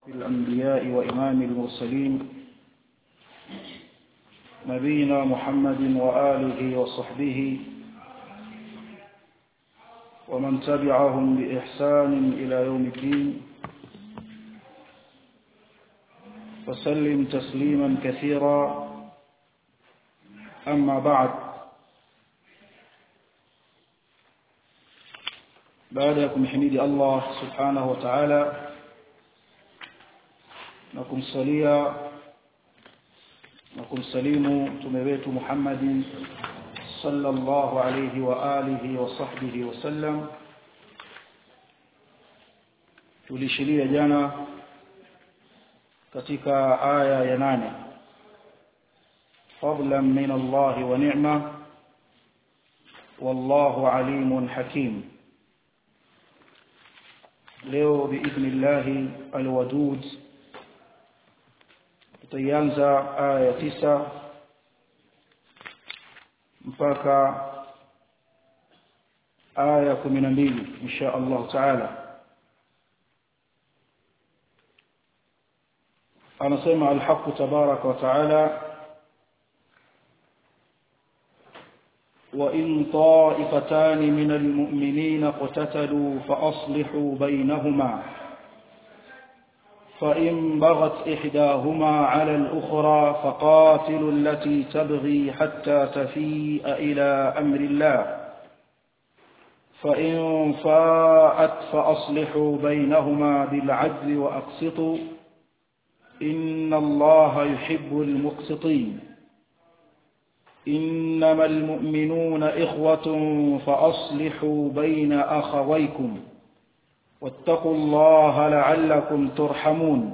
الأنبياء وإمام المرسلين نبينا محمد وآله وصحبه ومن تبعهم بإحسان إلى يوم الدين وسلم تسليما كثيرا أما بعد بعدكم حميد الله سبحانه وتعالى na kumsalia na kumsalimu mtume wetu Muhammad sallallahu alayhi wa alihi wa sahbihi wasallam tulishiria jana katika aya ya nane fadlan min Allah wa ni'ma wallahu alimun hakim leo biidhnillah alwadud tutaianza aya ya tisa mpaka aya ya kumi na mbili insha allahu taala anasema alhaqu tabaraka wa taala وإن طائفتان من المؤمنين اقتتلوا فأصلحوا بينهما فإن بغت إحداهما على الأخرى فقاتلوا التي تبغي حتى تفيء إلى أمر الله فإن فاءت فأصلحوا بينهما بالعدل وأقسطوا إن الله يحب المقسطين إنما المؤمنون إخوة فأصلحوا بين أخويكم واتقوا الله لعلكم ترحمون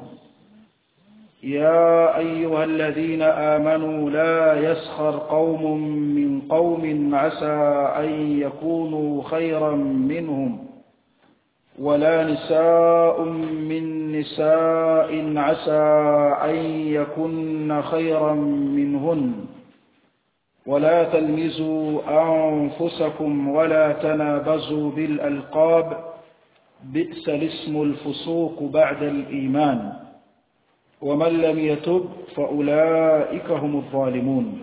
يا أيها الذين آمنوا لا يسخر قوم من قوم عسى أن يكونوا خيرا منهم ولا نساء من نساء عسى أن يكن خيرا منهن ولا تلمزوا أنفسكم ولا تنابزوا بالألقاب بئس الاسم الفسوق بعد الإيمان ومن لم يتب فأولئك هم الظالمون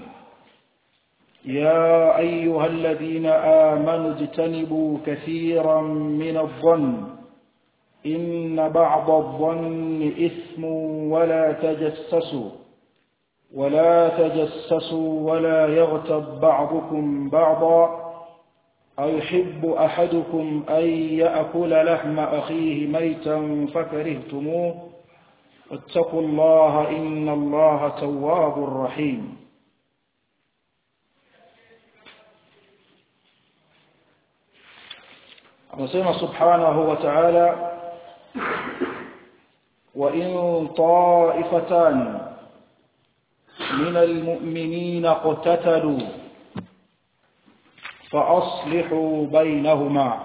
يا أيها الذين آمنوا اجتنبوا كثيرا من الظن إن بعض الظن إثم ولا تجسسوا ولا تجسسوا ولا يغتب بعضكم بعضا أيحب أحدكم أن يأكل لحم أخيه ميتا فكرهتموه واتقوا الله إن الله تواب رحيم anasema subhanahu wa ta'ala wa in ta'ifatan min almu'minina qatatalu فأصلحوا بينهما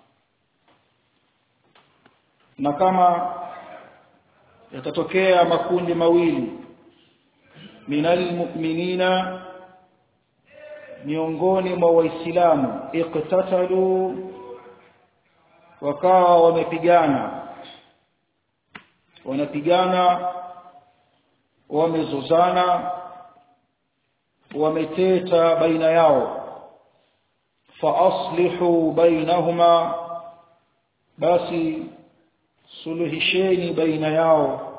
na kama yatatokea makundi mawili minal mu'minina miongoni mwa waislamu iqtatalu wakawa wamepigana wanapigana wamezozana wameteta baina yao فأصلحوا بينهما basi suluhisheni baina yao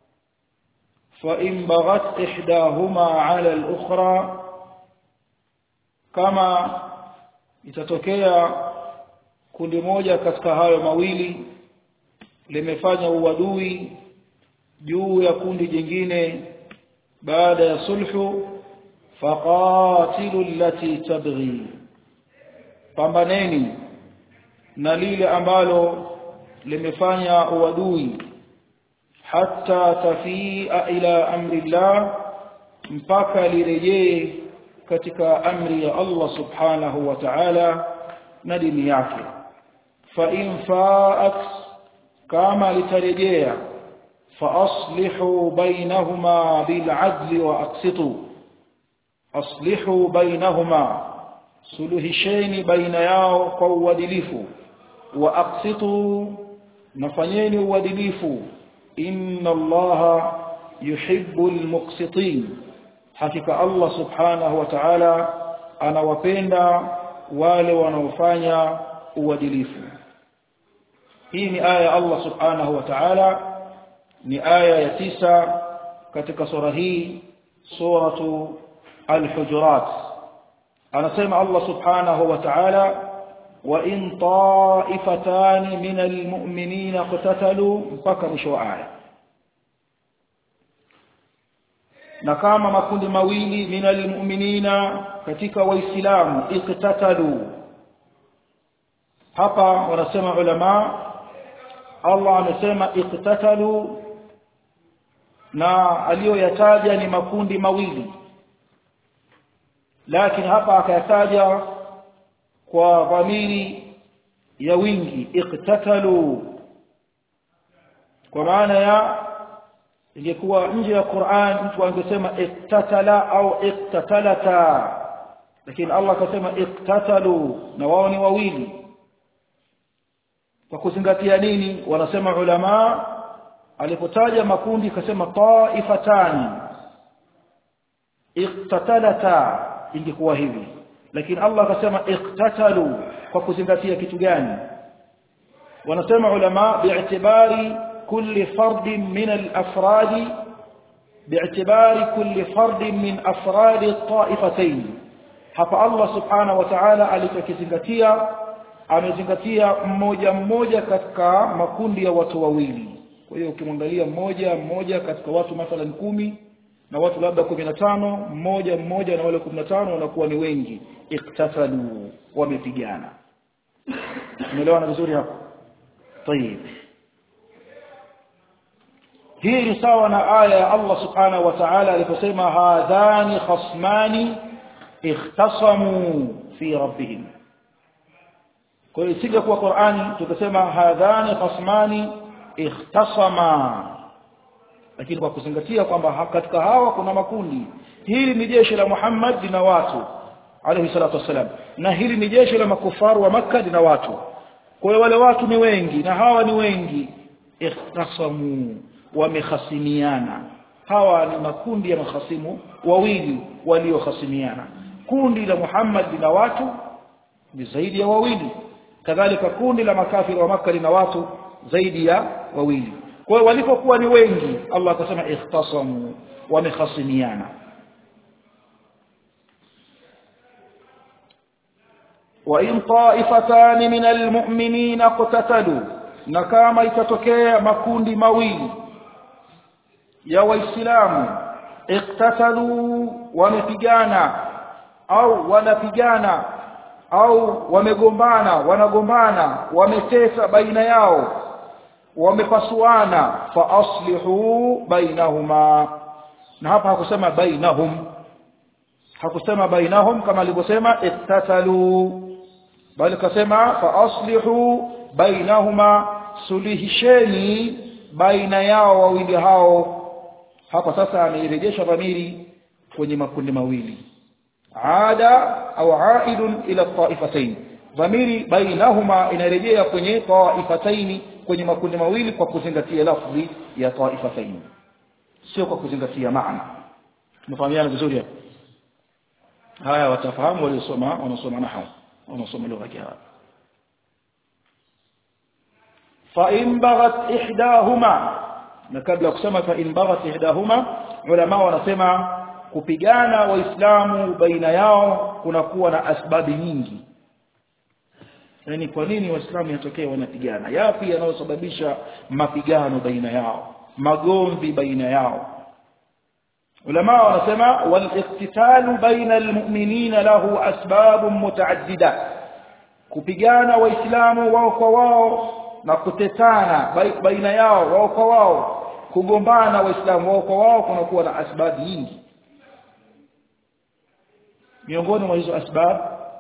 فإن بغت إحداهما على الأخرى kama itatokea kundi moja katika hayo mawili limefanya uadui juu ya kundi jingine baada ya sulhu faqatilu allati tabghi pambaneni na lile ambalo limefanya uadui hata tafia ila amri llah mpaka lirejee katika amri ya Allah subhanahu wa ta'ala na dini yake fa in faat kama litarejea fa aslihu bainahuma bil adli wa aqsitu aslihu bainahuma suluhisheni baina yao kwa uadilifu wa aqsitu nafanyeni uadilifu inna allaha yuhibbul muqsitin hakika Allah subhanahu wa ta'ala anawapenda wale wanaofanya uadilifu hii ni aya ya Allah subhanahu wa ta'ala ni aya ya tisa katika sura hii suratu al-hujurat anasema Allah subhanahu wa ta'ala wa in ta'ifatan min al-mu'minina qatatalu mpaka mwisho wa aya na kama makundi mawili min al-mu'minina katika waislamu iqtatalu hapa wanasema ulama Allah amesema iqtatalu na aliyoyataja ni makundi mawili lakini hapa akayataja kwa dhamiri ya wingi iqtatalu kwa maana ya ingekuwa nje ya Qur'an mtu angesema iqtatala au iqtatalata lakini Allah akasema iqtatalu na wao ni wawili kwa kuzingatia nini wanasema ulama alipotaja makundi akasema taifatani iqtatalata ingekuwa hivi lakini Allah akasema iqtatalu kwa kuzingatia kitu gani wanasema ulama bi'tibari kulli fardin min al-afradi bi'tibari kulli fardin min afradi at-taifatayn hapa Allah subhanahu wa ta'ala alichokizingatia amezingatia mmoja mmoja katika makundi ya watu wawili kwa hiyo ukimwangalia mmoja mmoja katika watu mathalan kumi na watu labda kumi na tano mmoja mmoja na wale kumi na tano wanakuwa ni wengi iktatalu wamepigana umeelewana vizuri hapo طيب hii ni sawa na aya ya Allah subhanahu wa ta'ala aliposema hadhani khasmani ikhtasamu fi rabbihim kwa hiyo isije kuwa Qur'ani tukasema hadhani khasmani ikhtasama lakini kwa kuzingatia kwamba katika hawa kuna makundi hili ni jeshi la Muhammad na watu alayhi salatu wasalam na hili ni jeshi la makufaru wa Makka na watu kwa hiyo wale watu ni wengi na hawa ni wengi ikhtasamu wamekhasimiana hawa ni makundi ya mahasimu wawili waliokhasimiana kundi la Muhammad na watu ni zaidi ya wawili kadhalika kundi la makafiri wa Makka lina watu zaidi ya wawili kwa hiyo walipokuwa ni wengi Allah akasema ikhtasamu wamekhasimiana wa in ta'ifatan min almu'minina qatatalu na kama itatokea makundi mawili ya waislamu iktatalu wamepigana au wanapigana au wamegombana wanagombana wametesa baina yao wamepasuana fa aslihu bainahuma na hapa hakusema bainahum hakusema bainahum kama alivyosema iktatalu bali kasema fa aslihu bainahuma sulihisheni baina yao wawili hao hapa sasa ameirejesha dhamiri kwenye makundi mawili ada au aidun ila taifatayn dhamiri bainahuma inarejea kwenye taifatayn kwenye makundi mawili kwa kuzingatia lafzi ya taifatayn sio kwa kuzingatia maana tumefahamiana vizuri hapo haya watafahamu waliosoma wanasoma nahwu wanasoma lugha ya Kiarabu fa in baghat ihdahuma na kabla ya kusema fa in baghat ihdahuma ulama wanasema kupigana waislamu baina yao kunakuwa na asbabi nyingi yani kwa nini waislamu yatokee wanapigana yapi yanayosababisha mapigano baina yao magomvi baina yao ulama wanasema wal-iqtitalu baina al-mu'minina lahu asbab mutaaddida kupigana waislamu wao kwa wao na kutetana baina yao wao kwa wao kugombana waislamu wao kwa wao kunakuwa na asbabu nyingi miongoni mwa hizo asbab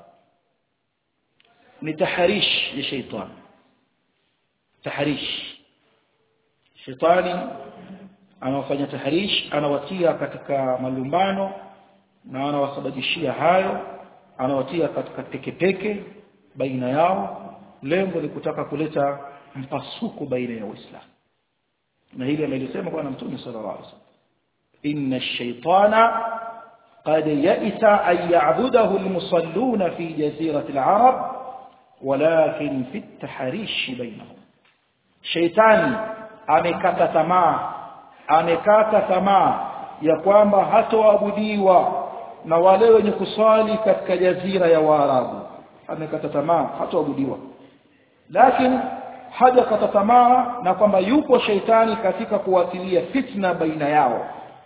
ni taharish ya shaitani taharish shaitani anawafanya taharish anawatia katika malumbano na anawasababishia hayo anawatia katika tekepeke baina yao lengo ni kutaka kuleta mpasuko baina ya waislamu na hili amelisema bwana mtume sallallahu alaihi wasallam inna ash-shaytana qad ya'isa an ya'budahu al-musalluna fi jazirati al-arab walakin fi at-tahrish bainahum shaytani amekata tamaa amekata tamaa ya kwamba hatoabudiwa na wale wenye kuswali katika jazira ya Waarabu amekata tamaa hatoabudiwa lakini hajakata tamaa na kwamba yupo sheitani katika kuwatilia fitna baina yao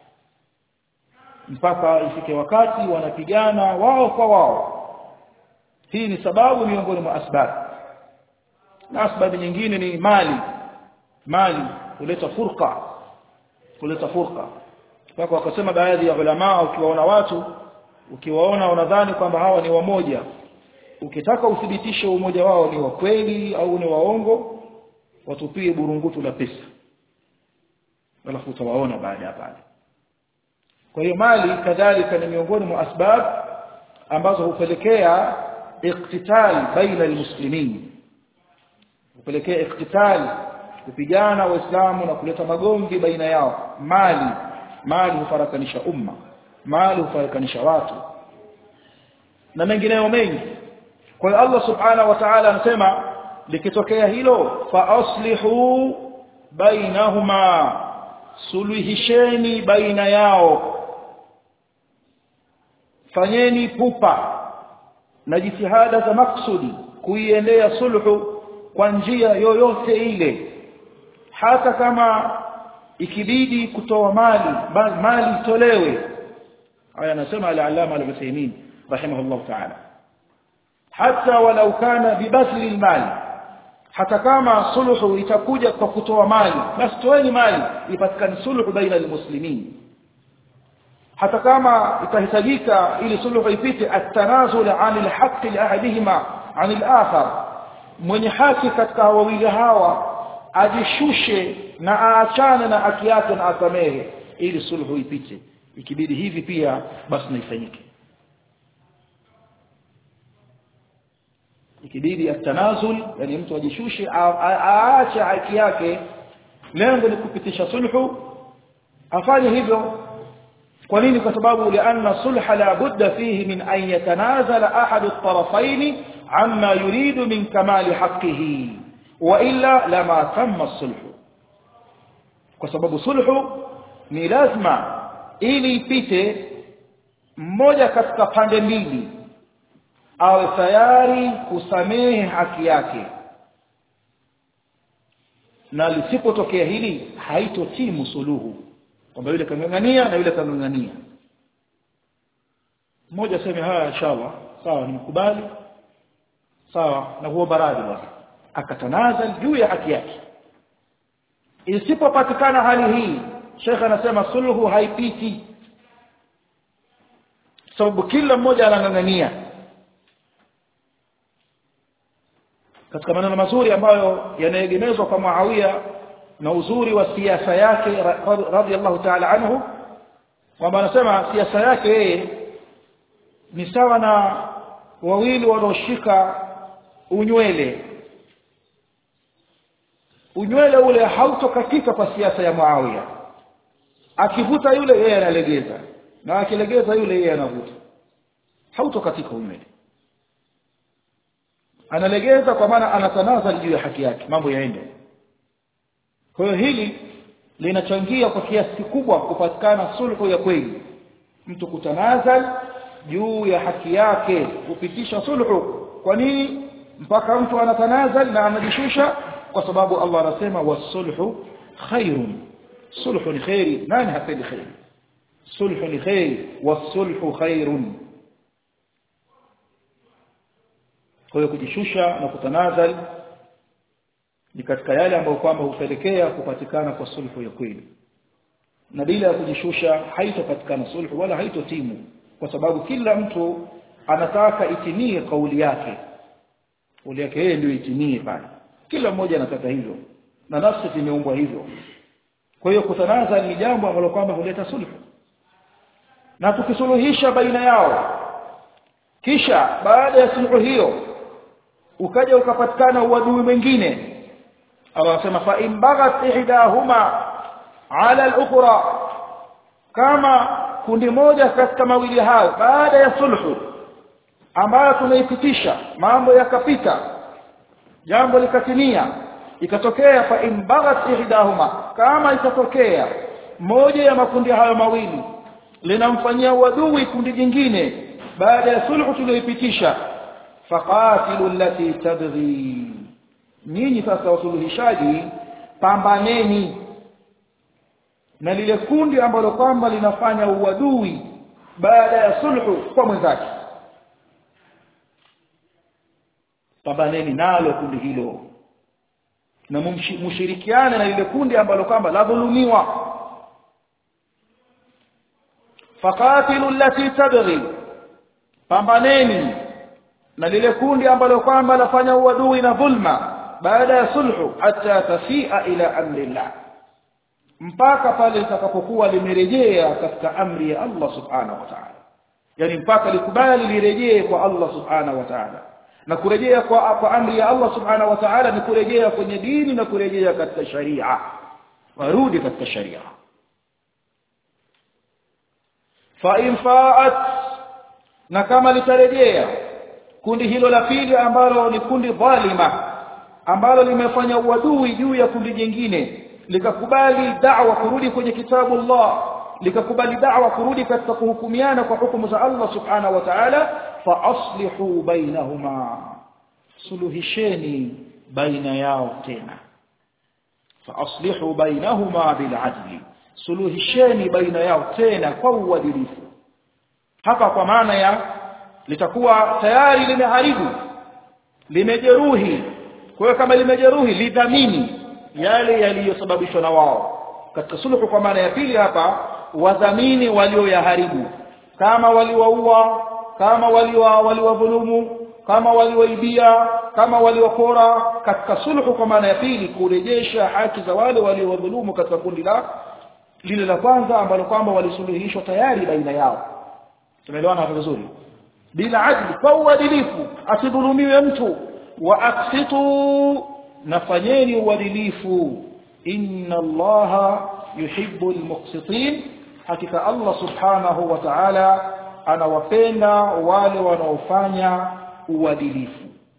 mpaka ifike wakati wanapigana wao kwa wao hii ni sababu miongoni mwa asbab na asbabu nyingine ni mali mali kuleta furqa kuleta furqa mpaka wakasema baadhi ya ulama ukiwaona watu ukiwaona unadhani kwamba hawa ni wamoja ukitaka uthibitishe umoja wao ni wa kweli au ni waongo watupie burungutu la pesa alafu utawaona baada ya pale kwa hiyo mali kadhalika ni miongoni mwa asbab ambazo hupelekea iktital baina almuslimin hupelekea iktital kupigana waislamu na kuleta magomvi baina yao mali mali hufarakanisha umma mali hufarakanisha watu na mengineyo mengi kwa hiyo Allah subhanahu wa ta'ala anasema likitokea hilo fa aslihu bainahuma suluhisheni baina yao fanyeni pupa na jitihada za maksudi kuiendea sulhu kwa njia yoyote ile hata kama ikibidi kutoa mali mali itolewe haya anasema al-allama al-Uthaymeen rahimahullah ta'ala hata walau kana bibasli al-mali hata kama sulhu itakuja kwa kutoa mali basi toeni mali ipatikane sulhu baina al-muslimin hata kama itahitajika ili sulhu ipite at-tanazul 'an al-haqq li ahadihima 'an al-akhar mwenye haki katika wawili hawa ajishushe na aachane na haki yake na asamehe ili sulhu ipite ikibidi hivi pia basi naifanyike ikibidi atanazul yani mtu ajishushe aache haki yake lengo ni kupitisha sulhu afanye hivyo kwa nini kwa sababu lianna sulha la budda fihi min an yatanazala ahadu at-tarafayn amma yuridu min kamali haqqihi wa illa lama tamma sulhu kwa sababu sulhu ni lazima ili ipite mmoja katika pande mbili awe tayari kusamehe haki yake na lisipotokea hili haitotimu suluhu kwamba yule kangangania na yule kangangania mmoja aseme haya inshallah sawa nimekubali sawa na kuomba radhi bwana akatanaza juu ya haki yake isipopatikana hali hii Sheikh anasema sulhu haipiti sababu kila mmoja anangangania katika maneno mazuri ambayo yanaegemezwa kwa Muawiya na uzuri wa siasa yake radhiallahu ta'ala anhu kwamba anasema siasa yake yeye ni sawa na wawili wanaoshika unywele unywele ule hautokatika kwa siasa ya Muawiya akivuta yule yeye analegeza na akilegeza yule yeye anavuta hautokatika unywele analegeza kwa maana anatanaza juu ya haki yake mambo yaende kwa hiyo hili linachangia kwa kiasi kikubwa kupatikana sulhu ya kweli mtu kutanazal juu ya haki yake kupitisha sulhu kwa nini mpaka mtu anatanazal na anajishusha kwa sababu Allah anasema wasulhu khairun sulhu ni khairi nani hapendi khairi sulhu ni khairi wasulhu khairun kwa hiyo kujishusha na kutanazal ni katika yale ambayo kwamba hupelekea kupatikana kwa sulhu ya kweli na bila ya kujishusha haitopatikana sulhu wala haitotimu kwa sababu kila mtu anataka itimie kauli yake kauli yake yeye ndio itimie pale kila mmoja anataka hivyo na nafsi imeumbwa hivyo kwa hiyo kutanaza ni jambo ambalo kwamba huleta sulhu na tukisuluhisha baina yao kisha baada ya sulhu hiyo ukaja ukapatikana uadui mwingine Allah anasema fa in baghat ihdahuma ala al-ukhra kama kundi moja katika mawili hayo baada ya sulhu ambayo tunaipitisha mambo yakapita jambo likatimia ikatokea fa in baghat ihdahuma kama itatokea moja ya makundi hayo mawili linamfanyia uadui kundi jingine baada ya sulhu tuliyoipitisha faqatilu allati tabghi nyinyi sasa wasuluhishaji pambaneni na lile kundi ambalo kwamba linafanya uadui baada ya sulhu kwa mwenzake pambaneni nalo kundi hilo na mshirikiane na lile kundi ambalo kwamba la dhulumiwa faqatilu allati tabghi pambaneni na lile kundi ambalo kwamba lafanya uadui na dhulma baada ya sulhu hata tafia ila amrillah mpaka pale litakapokuwa limerejea katika amri ya Allah subhanahu wa ta'ala yani mpaka likubali lirejee kwa Allah subhanahu wa ta'ala na kurejea kwa, kwa amri ya Allah subhanahu wa ta'ala ni kurejea kwenye dini na kurejea katika sharia warudi katika sharia fa in fa'at na kama litarejea kundi hilo la pili ambalo ni kundi dhalima ambalo limefanya uadui juu ya kundi jingine likakubali da'wa kurudi kwenye kitabu Allah likakubali da'wa kurudi katika kuhukumiana kwa hukumu za Allah subhanahu wa ta'ala fa aslihu bainahuma suluhisheni baina yao tena fa aslihu bainahuma bil adli suluhisheni baina yao tena kwa uadilifu hapa kwa maana ya litakuwa tayari limeharibu limejeruhi kwa hiyo kama limejeruhi lidhamini yale yaliyosababishwa na wao katika sulhu kwa maana ya pili hapa wadhamini walioyaharibu kama waliwaua kama waliwa waliwadhulumu kama waliwaibia kama waliwapora katika sulhu kwa maana ya pili kurejesha haki za wale waliowadhulumu katika kundi la lile la kwanza ambalo kwamba walisuluhishwa tayari baina yao tumeelewana hapo vizuri bila adli kwa uadilifu asidhulumiwe mtu wa aksitu nafanyeni uadilifu inna allaha yuhibbu almuqsitin hakika allah subhanahu wa ta'ala anawapenda wale wanaofanya uadilifu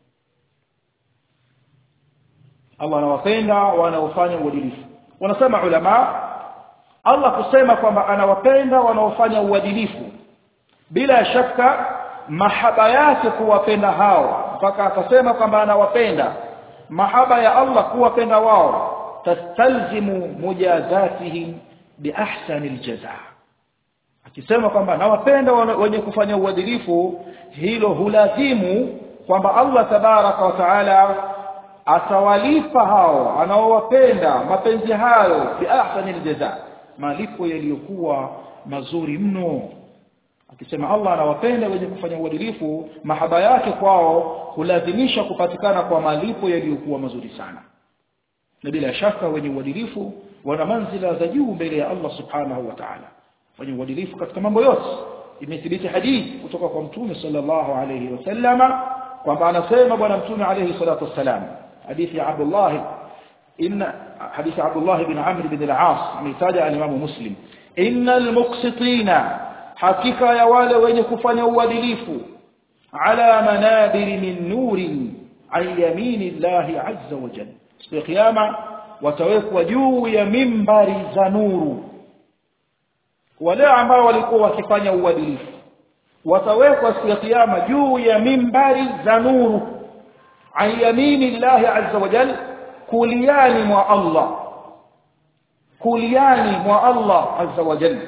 Allah anawapenda wanaofanya uadilifu wanasema ulama Allah kusema kwamba anawapenda wanaofanya uadilifu bila shaka mahaba yake kuwapenda hao mpaka akasema kwamba anawapenda mahaba ya Allah kuwapenda wao tastalzimu mujazatihim biahsani aljazaa akisema kwamba nawapenda wenye kufanya uadilifu hilo hulazimu kwamba Allah tabaraka wa taala atawalipa hao anaowapenda mapenzi hayo biahsani aljazaa malipo yaliyokuwa mazuri mno akisema Allah anawapenda wenye kufanya uadilifu mahaba yake kwao hulazimisha kupatikana kwa malipo yaliyokuwa mazuri sana na bila shaka wenye uadilifu wana manzila za juu mbele ya Allah subhanahu wa ta'ala wenye uadilifu katika mambo yote imethibiti hadithi kutoka kwa mtume sallallahu alayhi wasallama kwamba anasema bwana mtume alayhi salatu wassalam hadithi ya Abdullah inna hadithi Abdullah ibn Amr ibn al-As ametaja al-Imam Muslim innal muqsitina hakika ya wale wenye kufanya uadilifu ala manabir min nurin an yamini Allah azza wa jalla siku ya kiyama watawekwa juu ya mimbari za nuru wale ambao walikuwa wakifanya uadilifu watawekwa siku ya kiyama juu ya mimbari za nuru an yamini Allah azza wa jalla kuliani mwa Allah kuliani mwa Allah azza wa jalla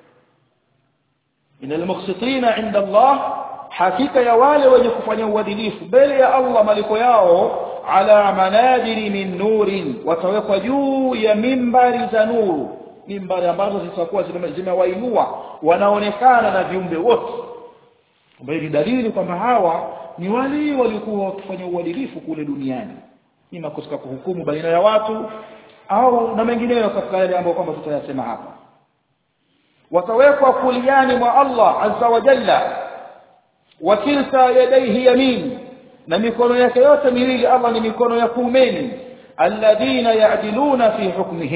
إن المقسطين عند الله حقيقة يا wale wenye kufanya uadilifu mbele ya Allah malipo yao ala manajiri min nurin watawekwa juu ya mimbari za nuru mimbari ambazo zitakuwa zimewainua wanaonekana na viumbe wote ambayo ni dalili kwamba hawa ni wale walikuwa wakifanya uadilifu kule duniani ima katika kuhukumu baina ya watu au na mengineyo katika yale ambayo kwamba tutayasema hapa watawekwa kuliani mwa Allah azza wa jalla wa kilta yadayhi yamin na mikono yake yote miwili Allah ni mikono ya kuumeni alladhina ya'diluna fi hukmihim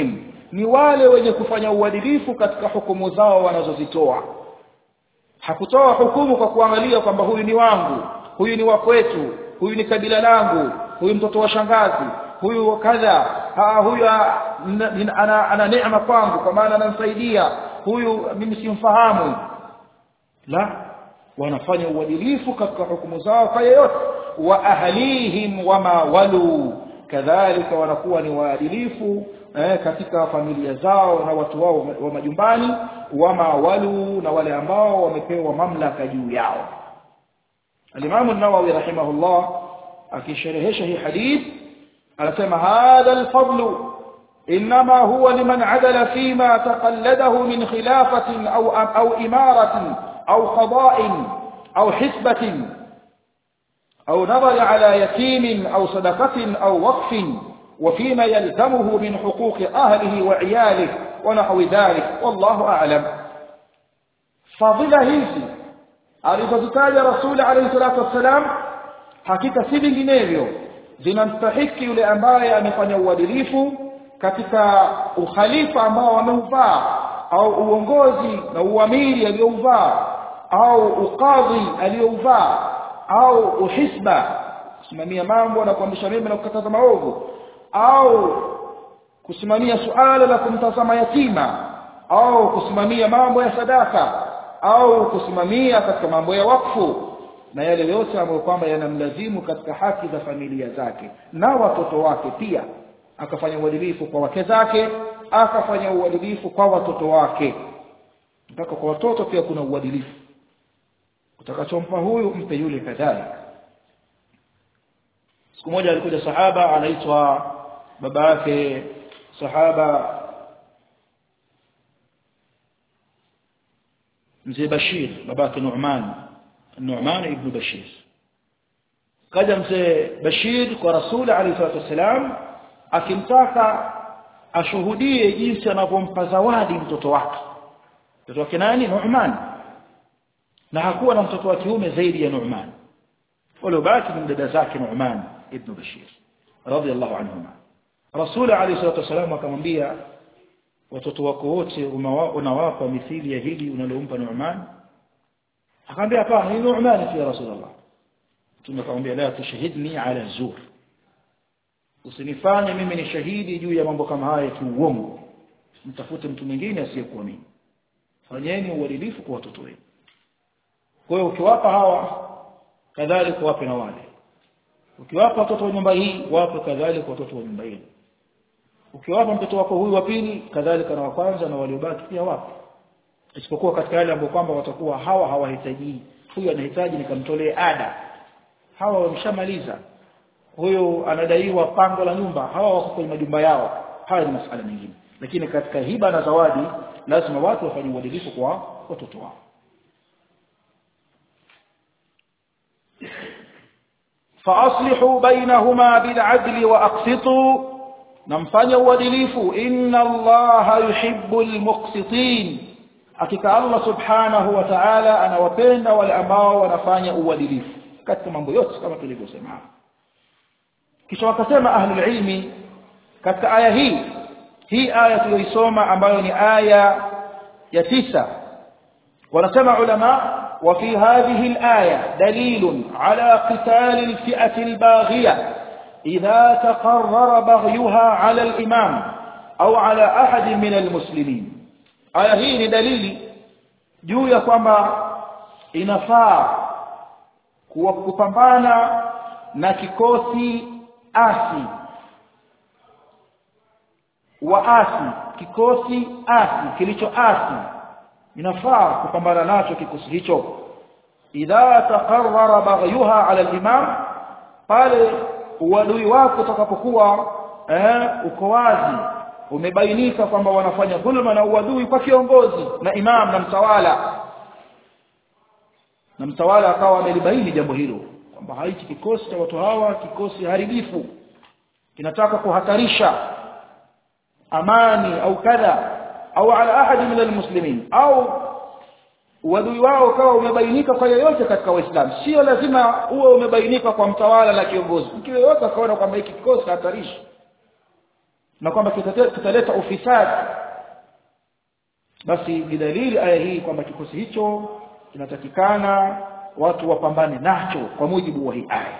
ni wale wenye kufanya uadilifu katika hukumu zao wanazozitoa hakutoa hukumu kwa kuangalia kwamba huyu ni wangu huyu ni wa kwetu huyu ni kabila langu huyu mtoto wa shangazi huyu kadha ha, huyu ana, ana neema kwangu kwa maana ananisaidia huyu mimi simfahamu la wanafanya uadilifu katika hukumu zao kwa yeyote wa ahlihim wama walu kadhalika wanakuwa ni waadilifu eh, katika familia zao na watu wao wa majumbani wama walu na wale ambao wamepewa mamlaka juu yao alimamu nawawi rahimahullah akisherehesha hii hadith anasema hadha alfadlu انما هو لمن عدل فيما تقلده من خلافه او او اماره او قضاء او حسبه او نظر على يتيم او صدقه او وقف وفيما يلزمه من حقوق اهله وعياله ونحو ذلك والله اعلم فضيله hizi alizozitaja rasuli alayhi salatu wassalam hakika si vinginevyo zinamstahiki yule ambaye amefanya uadilifu katika ukhalifa ambao ameuvaa au uongozi na uamiri aliyouvaa au ukadhi aliyouvaa au uhisba kusimamia mambo na kuamrisha mema na kukataza maovu au kusimamia suala la kumtazama yatima au kusimamia mambo ya sadaka au kusimamia katika mambo ya wakfu na yale yote ambayo kwamba yanamlazimu katika haki za familia zake na watoto wake pia akafanya uadilifu kwa wake zake akafanya uadilifu kwa watoto wake mpaka kwa watoto pia kuna uadilifu utakachompa huyu mpe yule kadhalika siku moja alikuja sahaba anaitwa baba yake sahaba mzee Bashir babake Nu'man Nu'man ibn Bashir kaja mzee Bashir kwa Rasul alayhi salatu wasalam akimtaka ashuhudie jinsi anavyompa zawadi mtoto wake mtoto wake nani Nu'man na hakuwa na mtoto wa kiume zaidi ya Nu'man waliobaki ni dada zake Nu'man ibn Bashir radiyallahu anhuma Rasul alayhi salatu wasalam akamwambia watoto wako wote unawapa mithili ya hili unalompa Nu'man akamwambia hapana ni Nu'man fi Rasulullah tumekamwambia la tushahidni ala zur usinifanye mimi ni shahidi juu ya mambo kama haya kiuongo mtafute mtu mwingine asiyekuamini fanyeni uadilifu kwa watoto wenu kwa hiyo ukiwapa hawa kadhalika wape na wale ukiwapa watoto wa nyumba hii wape kadhalika watoto wa nyumba ile ukiwapa mtoto wako huyu wa pili kadhalika na wa kwanza na waliobaki pia wape isipokuwa katika yale ambayo kwamba watakuwa hawa hawahitaji huyu anahitaji nikamtolee ada hawa wameshamaliza huyu anadaiwa pango la nyumba hawa wako kwenye majumba yao haya ni masuala mengine lakini katika hiba na zawadi lazima watu wafanye uadilifu kwa watoto wao فاصلحوا بينهما بالعدل واقسطوا نمفanya uadilifu inna allaha yuhibbul muqsitin hakika allah subhanahu wa ta'ala anawapenda wale ambao wanafanya uadilifu katika mambo yote kama tulivyosema kisha wakasema ahlul ilmi katika aya hii hii aya tuliyoisoma ambayo ni aya ya tisa wanasema ulama وفي هذه الآية دليل على قتال الفئة الباغية إذا تقرر بغيها على الإمام أو على أحد من المسلمين آية هي دليل juu ya kwamba inafaa kuwa kupambana na kikosi asi waasi kikosi asi kilicho asi inafaa kupambana nacho kikosi hicho idha taqarrara baghyuha ala al-imam pale uadui wako utakapokuwa eh uko wazi umebainika kwamba wanafanya dhulma na uadui kwa kiongozi na imam na mtawala na mtawala akawa amelibaini jambo hilo kwamba haichi kikosi cha watu hawa kikosi haribifu kinataka kuhatarisha amani au kadha au ala ahadi min almuslimin au uadui wao kawa umebainika kwa yoyote katika waislamu sio lazima uwe umebainika kwa mtawala na kiongozi mtu yoyote akaona kwamba hiki kikosi hatarishi na kwamba kitaleta ufisadi basi ni dalili aya hii kwamba kikosi hicho kinatakikana watu wapambane nacho kwa mujibu wa hii aya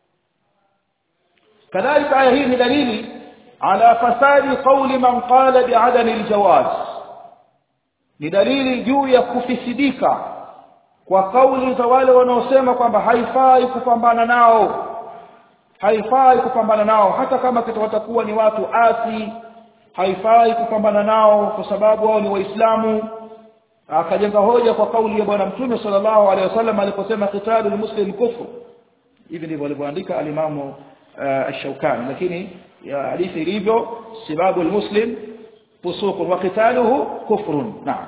kadhalika aya hii ni dalili ala fasadi qawli man qala bi'adami aljawaz ni dalili juu ya kufisidika kwa kauli za wale wanaosema kwamba haifai kupambana nao haifai kupambana nao hata kama watakuwa ni watu asi haifai kupambana nao kwa sababu wao ni waislamu akajenga hoja kwa kauli ya bwana mtume sallallahu alaihi wasallam aliposema qitalul muslim kufru hivi ndivyo alivyoandika alimamu ash-Shawkani lakini hadithi ilivyo sababu almuslim fusuq wa qitaluhu kufrun naam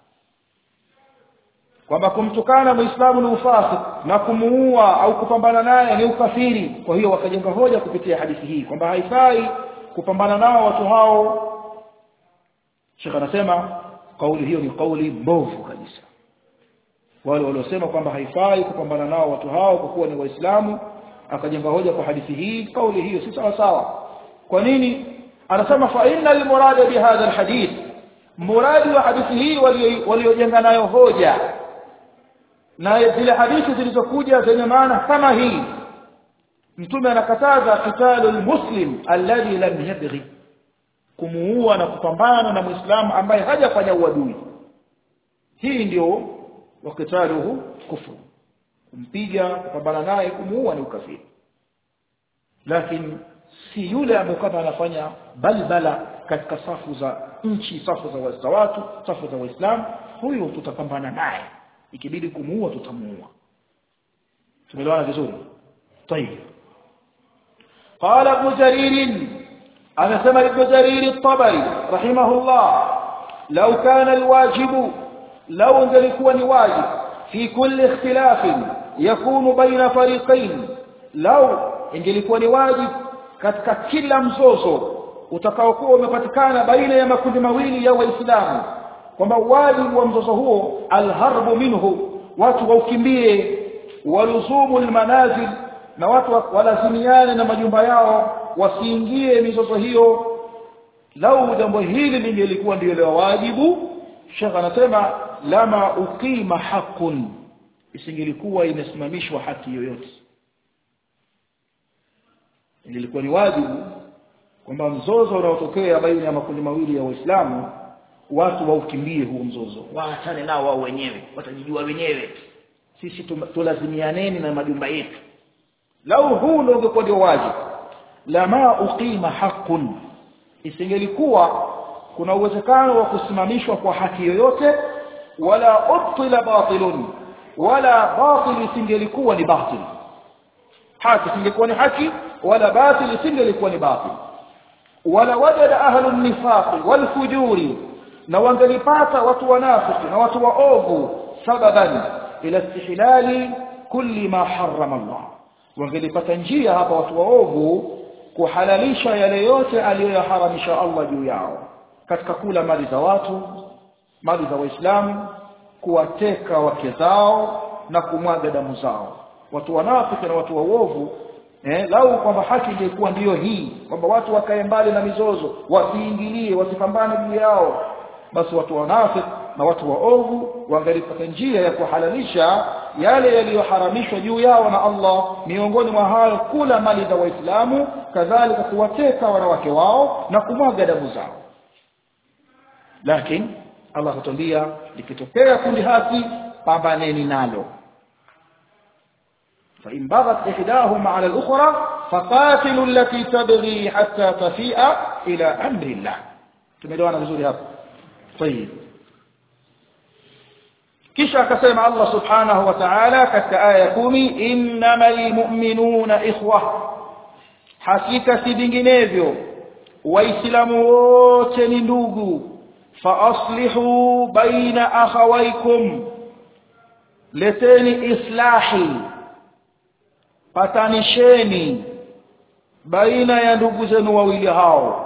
kwamba kumtukana muislamu ni ufasik na kumuua au kupambana naye ni ukafiri kwa hiyo wakajenga hoja kupitia hadithi hii kwamba haifai kupambana nao watu hao Sheikh anasema kauli hiyo ni kauli mbovu kabisa wale waliosema kwamba haifai kupambana nao watu hao kwa kuwa ni waislamu akajenga hoja kwa hadithi hii kauli hiyo si sawa sawa kwa nini anasema fa innal murada bi hadha alhadith muradi wa hadithi hii waliojenga nayo hoja na zile hadithi zilizokuja zenye maana kama hii mtume anakataza qitalu almuslim alladhi lam yabghi kumuua na kupambana na muislamu ambaye hajafanya uadui hii ndio wakitaluhu kufru kumpiga kupambana naye kumuua ni ukafiri lakini si yule ambaye kama anafanya balbala katika safu za nchi safu za, za watu safu za waislamu huyo tutapambana naye ikibidi kumuua tutamuua tumeelewana vizuri طيب قال ابن جرير أنا سمع ابن جرير الطبري رحمه الله لو كان الواجب لو انزلكوا واجب في كل اختلاف يكون بين فريقين لو ingelikuwa ni wajib katika kila mzozo utakaokuwa umepatikana baina ya makundi mawili ya waislamu kwamba wajibu wa mzozo huo alharbu minhu watu waukimbie waluzumu almanazil na watu walazimiane na majumba yao wasiingie mizozo hiyo lau jambo hili lingelikuwa ndio la wajibu shekha anasema lama uqima haqqun isingelikuwa imesimamishwa haki yoyote ilikuwa ni wajibu kwamba mzozo unaotokea baina ya makundi mawili ya waislamu watu waukimbie huo mzozo waachane nao wao wenyewe watajijua wenyewe sisi tulazimianeni na majumba yetu lau huu ndio ungekuwa ndio wajibu lama uqima haqqun isingelikuwa kuna uwezekano wa kusimamishwa kwa haki yoyote wala ubtila batilun wala batil isingelikuwa ni batil haki isingekuwa ni haki wala batil isingelikuwa ni batil wala wajada ahlu nifaq wal fujuri na wangelipata watu wanafiki na watu waovu sababan ila istihlali kulli ma harrama Allah wangelipata njia hapa watu waovu kuhalalisha yale yote aliyoyaharamisha Allah juu yao katika kula mali za watu mali za waislamu kuwateka wake zao na kumwaga damu zao watu wanafiki na watu waovu eh, lau kwamba haki ingekuwa ndiyo hii kwamba watu wakae mbali na mizozo wasiingilie wasipambane juu yao basi watu wanafiki na watu waovu wangalipata njia ya kuhalalisha yale yaliyoharamishwa juu yao na Allah miongoni mwa hayo kula mali za waislamu kadhalika kuwateka wanawake wao na kumwaga damu zao lakini Allah hutambia likitokea kundi haki pambaneni nalo فإن بغت إحداهما على الأخرى فقاتلوا التي تبغي حتى تفيء إلى أمر الله tumeelewana vizuri hapo طيب kisha akasema Allah subhanahu wa ta'ala katika aya ya 10 innamal mu'minuna ikhwa hakika si vinginevyo waislamu wote ni ndugu fa aslihu baina akhawaykum leteni islahi patanisheni baina ya ndugu zenu wawili hao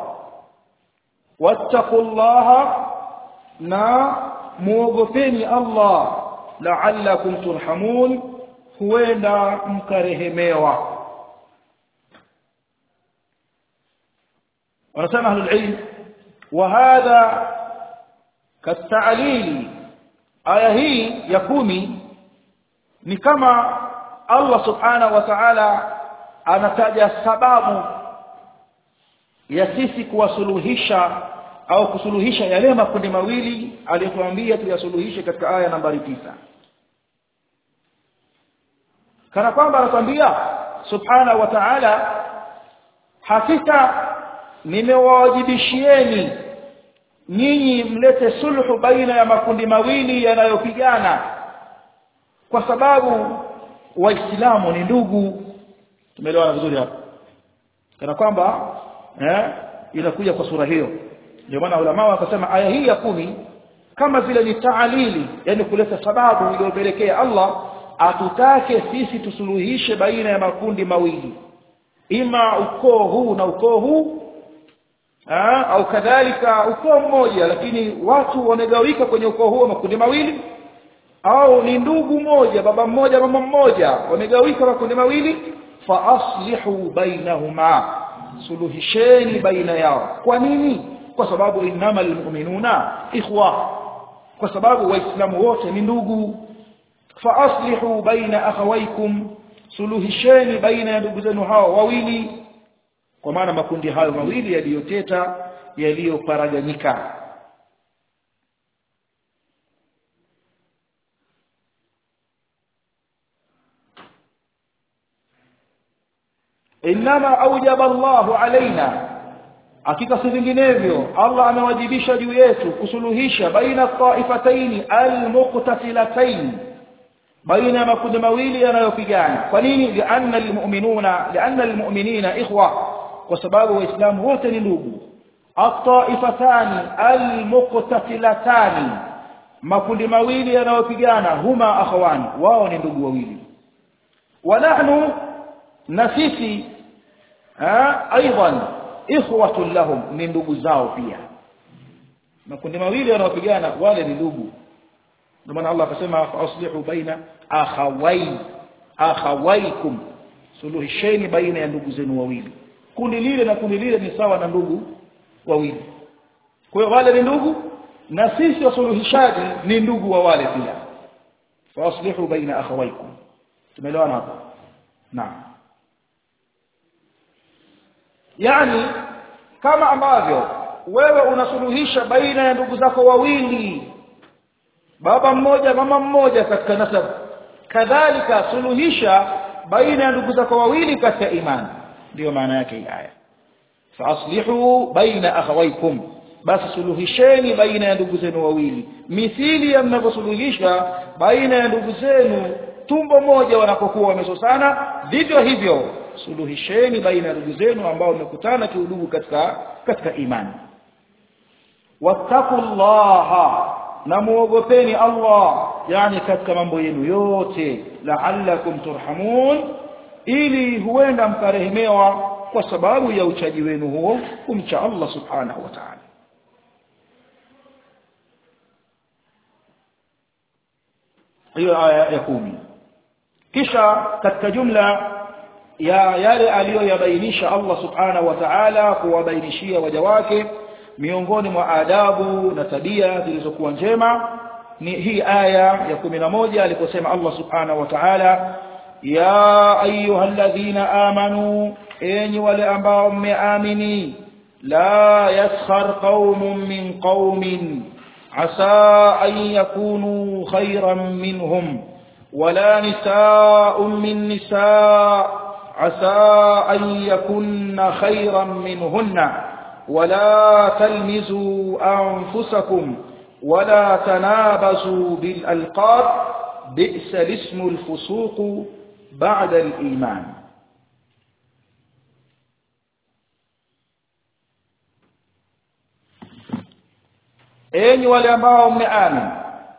wattaqullaha na muogopeni Allah la'allakum turhamun huenda mkarehemewa wanasema ahlul ilm wa hadha katalili aya hii ya kumi ni kama Allah subhanahu wa ta'ala anataja sababu ya sisi kuwasuluhisha au kusuluhisha yale makundi mawili aliyotuambia tuyasuluhishe katika aya nambari tisa kana kwamba anatuambia subhanahu wa ta'ala hakika nimewawajibishieni nyinyi mlete sulhu baina ya makundi mawili yanayopigana kwa sababu waislamu ni ndugu tumeelewana vizuri hapa kana kwamba eh inakuja kwa sura hiyo ndio maana ulama wakasema aya hii ya kumi kama vile ni taalili yani kuleta sababu iliyopelekea Allah atutake sisi tusuluhishe baina ya makundi mawili ima ukoo huu na ukoo huu Aa, au kadhalika ukoo mmoja lakini watu wamegawika kwenye ukoo huo makundi mawili au ni ndugu moja baba mmoja mama mmoja wamegawika makundi mawili fa aslihu bainahuma suluhisheni baina yao kwa nini kwa sababu innamal mu'minuna ikhwa kwa sababu waislamu wote ni ndugu fa aslihu baina akhawaykum suluhisheni baina ya ndugu zenu hao wawili kwa maana makundi hayo mawili yaliyoteta yaliyoparaganyika inma aujaba Allahu alaina hakika si vinginevyo Allah amewajibisha juu yetu kusuluhisha baina taifataini almuqtasilataini baina makundi mawili yanayopigana kwa nini lianna almu'minuna lianna almu'minina ikhwa kwa sababu waislamu wote ni ndugu at-taifatani almuqtatilatani makundi mawili yanayopigana huma akhawani wao ni ndugu wawili wa nahnu na sisi aidan ikhwatun lahum ni ndugu zao pia makundi mawili yanayopigana wale ni ndugu ndio maana Allah akasema aslihu baina akhawai akhawaikum suluhisheni baina ya ndugu zenu wawili kundi lile na kundi lile ni sawa na ndugu wawili kwa hiyo wale ni ndugu na sisi wasuluhishaji ni ndugu wa wale pia faslihu baina akhawaikum tumeelewana hapo naam yani kama ambavyo wewe unasuluhisha baina ya ndugu zako wawili baba mmoja mama mmoja katika nasab kadhalika suluhisha baina ya ndugu zako wawili katika imani ndio maana yake hii aya faaslihu baina akhawaykum basi suluhisheni baina ya ndugu zenu wawili mithili ya mnavyosuluhisha baina ya ndugu zenu tumbo moja wanapokuwa wamesosana vivyo hivyo suluhisheni baina ya ndugu zenu ambao wamekutana kiudugu katika katika imani wattaqullaha na muogopeni Allah yani katika mambo yenu yote la'allakum turhamun ili huenda mkarehemewa kwa sababu ya uchaji wenu huo kumcha Allah subhanahu wa ta'ala hiyo aya ya kumi kisha katika jumla ya yale aliyoyabainisha Allah subhanahu wa ta'ala kuwabainishia waja wake miongoni mwa adabu na tabia zilizokuwa njema ni hii aya ya 11 aliposema Allah subhanahu wa ta'ala ya ayyuhalladhina amanu enyi wale ambao mmeamini la yaskhar qaumun min qaumin asa an yakunu khayran minhum ولا نساء من نساء عسى أن يكن خيرا منهن ولا تلمزوا أنفسكم ولا تنابزوا بالألقاب بئس الاسم الفسوق بعد الإيمان أين ولماء مآمن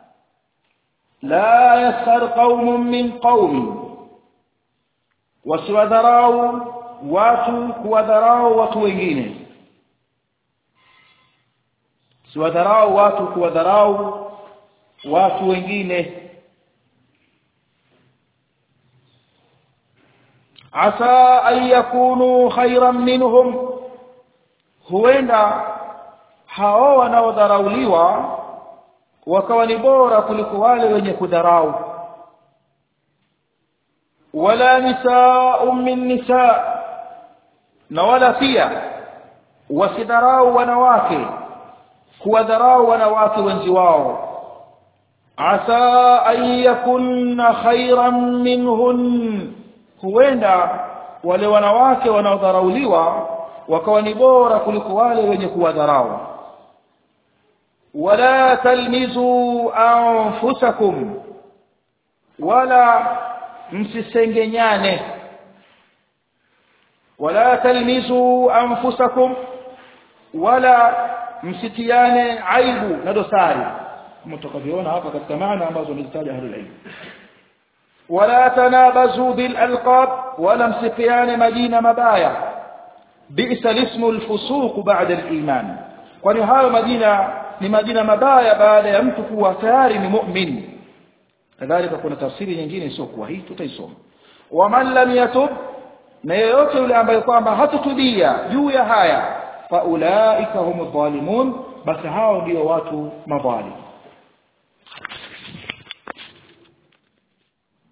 لا يسخر قوم من قوم wasiwadharau watu kuwadharau watu wengine siwadharau watu kuwadharau watu wengine asa an yakunu khairan minhum huenda hao wanaodharauliwa wakawa ni bora kuliko wale wenye kudharau wala nisaa min nisaa na wala pia wasidharau wanawake kuwadharau wanawake wenzi wao asa an yakunna khairan minhun huenda wale wanawake wanaodharauliwa wakawa ni bora kuliko wale wenye kuwadharau wala talmizu anfusakum wala msisengenyane wala talmizu anfusakum wala msitiane aibu na dosari mtakavyoona hapa katika maana ambazo nilitaja ahlul ilm wala tanabazu bil alqab wala msifiane majina mabaya bi'sa ismu al-fusuq ba'da al-iman kwani hayo majina ni majina mabaya baada ya mtu kuwa tayari ni mu'min kadhalika kuna tafsiri nyingine sio kwa hii tutaisoma waman lam yatub na yeyote yule ambaye kwamba hatutubia juu ya haya faulaika humu dhalimun basi hao ndio watu madhalim